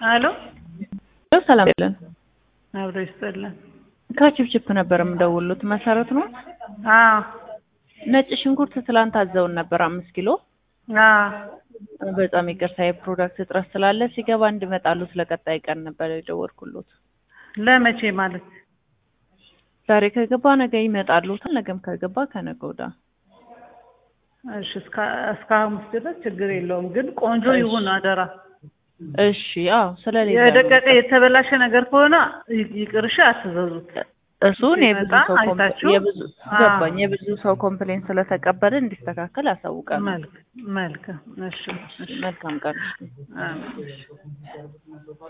አሎ ሰላም ይለን አብሮ ይስጥልን። ከችፕችፕ ነበር የምደውሉት መሰረት ነው። አዎ ነጭ ሽንኩርት ትላንት አዘውን ነበር አምስት ኪሎ። አዎ በጣም ይቅርታ የፕሮዳክት እጥረት ስላለ ሲገባ እንዲመጣሉት ለቀጣይ ቀን ነበር የደወልኩሎት። ለመቼ ማለት ዛሬ ከገባ ነገ ይመጣሉታል። ነገም ከገባ ከነገ ወዲያ። እሺ እስከ እስከ ሐሙስ ድረስ ችግር የለውም፣ ግን ቆንጆ ይሁን አደራ። እሺ አዎ፣ ስለሌለ ነው። የደቀቀ የተበላሸ ነገር ከሆነ ይ- ይቅርሽ አትዘዙት። እሱን የብዙ ሲመጣ ሰው ኮምፕ- አይታችሁ? የብዙ አዎ። ገባኝ የብዙ ሰው ኮምፕሌን ስለተቀበለ እንዲስተካከል አሳውቃለሁ። መልክ መልካም። እሺ እሺ መልካም ቀን። አሜን። እሺ